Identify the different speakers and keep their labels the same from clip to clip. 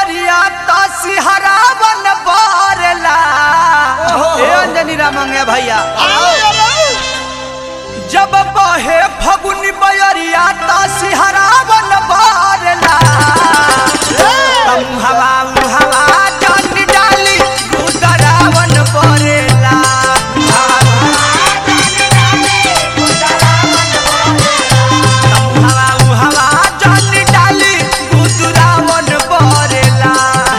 Speaker 1: बयरिया तो सिहरावन बरला ए अंजनी रामंगे भैया जब बहे फगुनी बयरिया तो सिहरावन बरला तम हवा हवा जान डाली गुदरावन बरेला हवा हवा जान डाली गुदरावन बरेला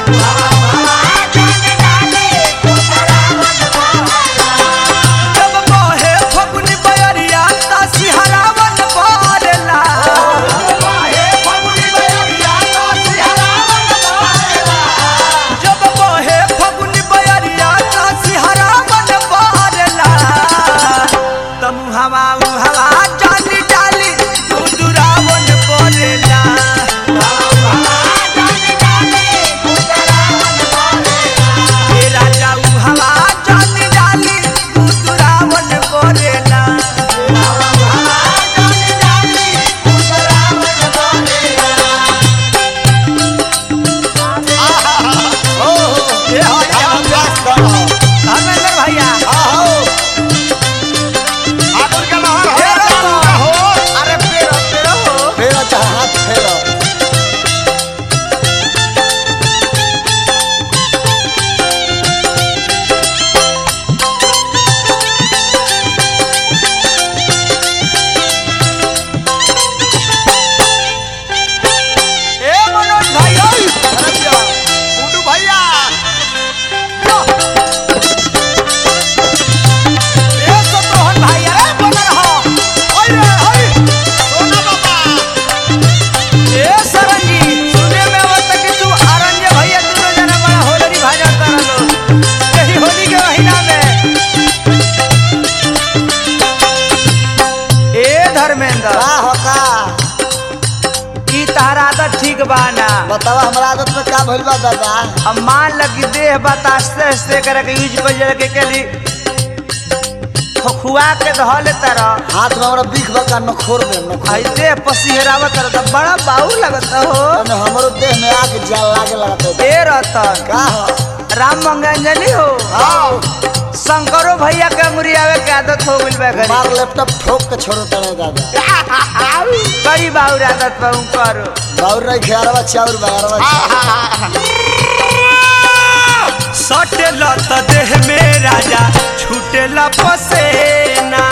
Speaker 1: जब बहे फगुनी बयरिया तो सिहरावन बरला जब बहे फगुनी बयरिया तो सिहरावन बरला तम हवा हवा जानी डाली गुदरावन बरेला हे राजा उ हवा जानी डाली गुदरावन बरेला धर्मेंद्र भैया अरे पेरो पेरो हो ए मनोज भाई ओए ए सतरोहन भाई अरे बनर हो ओए रे ओए ए सरंजी सुने में आवत कि तू आरण्य भैया दोनों जना बड़ा होलरी भाजा तारा लो यही होली के महीना में ए धर्मेंद्र ई तहरा आदत ठीक बा ना
Speaker 2: बतावा हमारा आदत में का भइल बा दादा
Speaker 1: अब मान लगी देह बात आस्ते आस्ते करे के यूज कर जरा के केली खुआ के धो ले तारा
Speaker 2: हाथ में हमरा बीख बा का नखोर में नखोर
Speaker 1: आई देह पसीहरावत तारा तो बड़ा बाउर लगत हो
Speaker 2: तने हमरो देह में आग जाल लागे लगत
Speaker 1: ए रतन
Speaker 2: का हो
Speaker 1: राम मंगंजली हो
Speaker 2: आओ
Speaker 1: शंकरो भैया के मुरियावे के आदत हो गइल बा घरी
Speaker 2: मार लैपटॉप ठोक के छोड़ो तने दादा
Speaker 1: बड़ी बाउर आदत बा उनकर
Speaker 2: बाउर नहीं खेरवा चाउर बारवा
Speaker 1: सटेला त देह में राजा छूटेला पसेना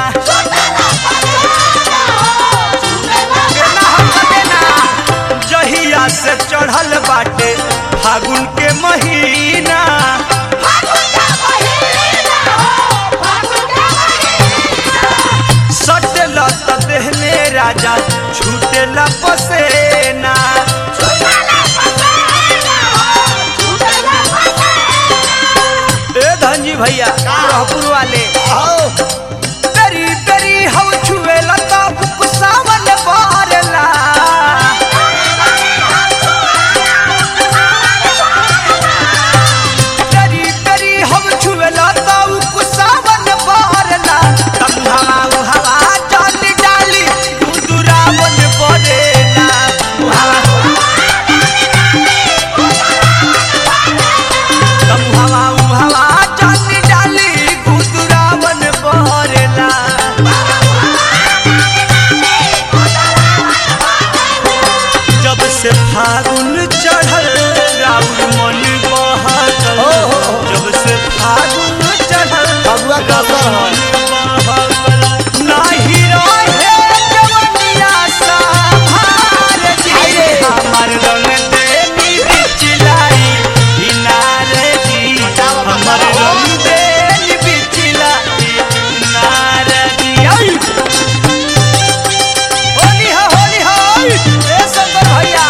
Speaker 1: केना हम केना? जहिया से चढ़ल बाटे फागुन के महीना सटेला त देह में राजा छूटेला पसेना ए धनजी भैया रहपुर वाले
Speaker 2: आओ
Speaker 1: तेरी तेरी हम छुए लता कुसावन बारला तेरी तेरी हम छुए लता कुसावन बारला तम हवा हवा जान डाली गुदुरावन बरेला तम हवा हवा जान डाली गुदुरावन बरेला जब से फागुन चढ़ल राउर मन बहल
Speaker 2: हो, हो, हो।
Speaker 1: जब से फागुन चढ़ल
Speaker 2: फगुआ का असर हो।
Speaker 1: नाही रहे जवनिया संभार जी हमर रंग देनी बिचलाई इनार जी हमर रंग देनी बिचलाई इनार जी आई होली हो होली हो ए शंकर भैया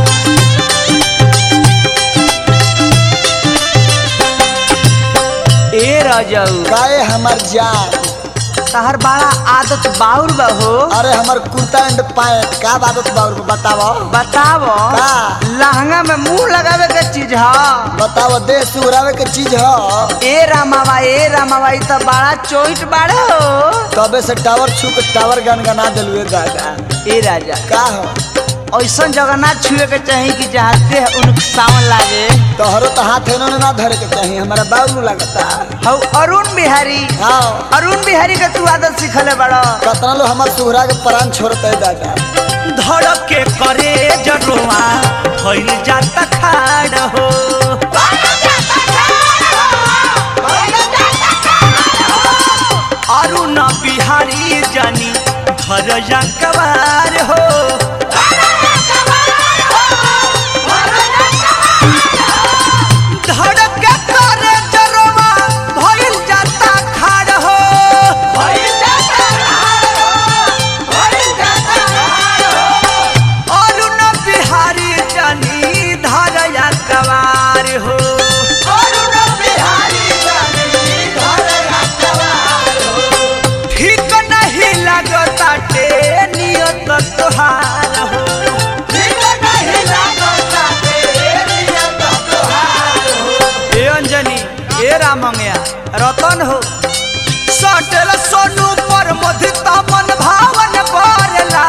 Speaker 1: ए राजाऊ
Speaker 2: काए हमर जान
Speaker 1: तहर बड़ा आदत बाउर बा हो
Speaker 2: अरे हमर कुर्ता एंड पैंट का आदत बाउर में बतावो
Speaker 1: बतावो
Speaker 2: का?
Speaker 1: लहंगा में मुंह लगावे के चीज ह
Speaker 2: बतावो देह सुगरावे के चीज हो
Speaker 1: ए रामावा ए रामावा ई त बड़ा चोइट बाड़े हो
Speaker 2: तबे से टावर छू के टावर गनगना दिलुए दादा
Speaker 1: ए राजा
Speaker 2: का हो
Speaker 1: ऐसा जगह ना छुए के चाहिए कि जहाँ देह उन सावन लागे
Speaker 2: तोहरो तो हाथ इन्होंने ना धरे के चाहिए हमारा बाबू लगता
Speaker 1: हौ अरुण बिहारी
Speaker 2: हाँ
Speaker 1: अरुण बिहारी के तू आदत सिखले बड़ा
Speaker 2: कतना लो हमार सुहरा के प्राण छोड़ते दादा
Speaker 1: धड़क के करे जरुआ भइल जाता खाड़ हो अरुण बिहारी जानी घर जा कबार हो धड़क के करे जरुआ भइल जाता खाड़ हो अरुण बिहारी जानी धरया कवार हो ठीक नहीं लगता टे नियत तोहार हो ए अंजनी ए रामंगया रतन हो सटल सोनू पर मधिता मन भावन परला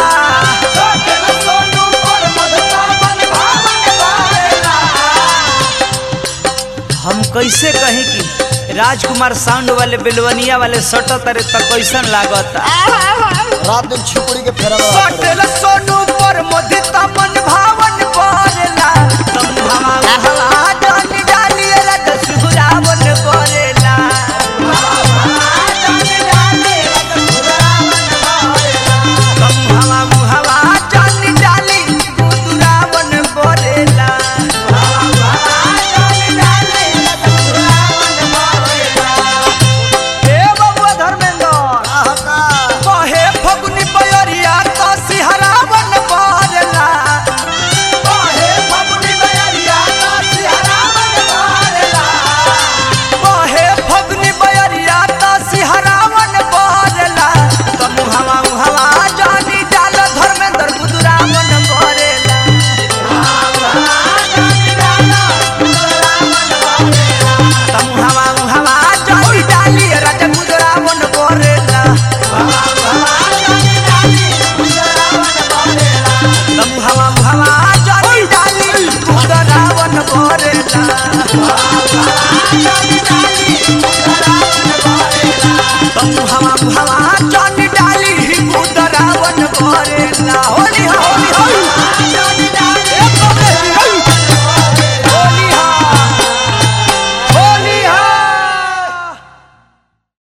Speaker 1: हम कैसे कहीं कि राजकुमार साउंड वाले बेलवनिया वाले सटत तारे त कैसन लागत
Speaker 2: रात दिन छुपड़ी के फेरा
Speaker 1: सटल सोनू पर मधिता मन भावन परला तुम हवा हवा जान डालिए रत सुरावन करेला तुम हवा हवा जान डाली सुरावन करेला ए बबुआ धर्मेंद्र कहे फगुनी बयरिया तो सिहरावन परला कहे फगुनी बयरिया तो सिहरावन परला तुम हवा हवा जानी डाल धर्मेंद्र बुदुरावन करेला तुम हवा हवा जानी डाली राजा बुदुरावन करेला तुम हवा हवा जानी डाली बुदुरावन करेला तुम हवा हवा जानी डाली बुदुरावन करेला होली हो होली हो